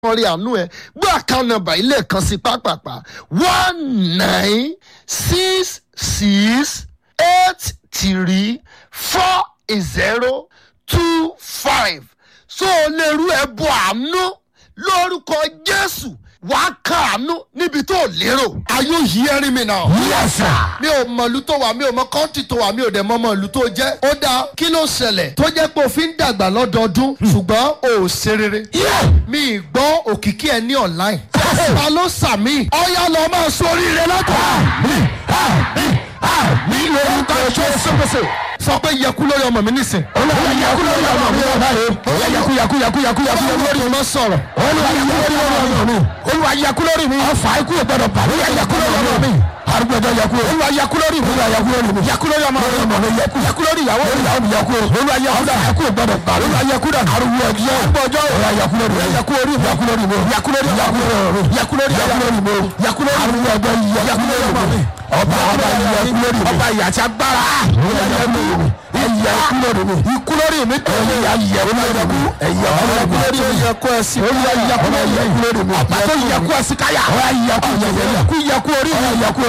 wọ́n rí àánú ẹ̀ gbé àkáǹtì nọ́mbà ilé kan sí pápápá one nine six six eight three four zero two five so o lè rú ẹbọ àánú lórúkọ jésù wàá kàánú níbi tó lérò. are you hearing me now. Yes, sir. mi ò mọ ìlú tó wà mi ò mọ kọ́ńtì tó wà mi ò dẹ̀ mọ ọmọ ìlú tó jẹ́. ó dáa kí ló ṣẹlẹ̀ tó jẹ́ pé o fi ń dàgbà lọ́dọọdún ṣùgbọ́n o ò ṣe rere. Yeah. mi ì gbọ́ òkìkí ẹ ní online. ta ló sàmì. ọ̀yá lọ máa sórí rẹ lọ́tọ̀. Àmín, àmín, àmín lórúkọ Jésù. sọ pé yẹku lórí ọmọ mi nísìn. Olúwa yakú lórí ọmọ mi ọba rẹ̀. Olúwa yakú yakú yakú yakú yakú yakú lórí ọmọ sọ̀rọ̀. Olúwa yakú lórí ọmọ mi. Olúwa yakú lórí mi. Ọfà ikú ò gbọdọ̀ bà. Olúwa yakú lórí ọmọ mi. Arúgbó ẹjọ́ yakú. Olúwa yakú lórí mi. Olúwa yakú lórí mi. Yakú lórí ọmọ mi. Ọmọ mi yakú. Yakú lórí ìyàwó mi. Ìyàwó mi yakú. Olúwa yakú dà. Yakú ò gbọdọ̀ bà. Olúwa yakú dà. Arúgbó ẹjọ́. Arúgbó ẹjọ́. Olúwa yakú lórí mi. Yakú lórí mi. Yakú lórí mi. Yakú lórí mi. Yakú lórí mi. Yakú lórí mi. Yakú lórí mi. Arúgbó ẹjọ́ yakú lórí mi. Ọba ọba yakú lórí mi. Ọba ìyà tí a gbára. Olúwa yakú lórí mi ẹyẹ ikú lórí mi ikú lórí mi tó ní ayẹ lórí mi ẹyẹ ikú lórí mi yẹ kó ẹ sí. olú ayẹ ikú lórí mi ọba tó yẹ kú ẹsí káyà ọba yẹ kú yẹ kú yẹ kú orí mi yẹ kú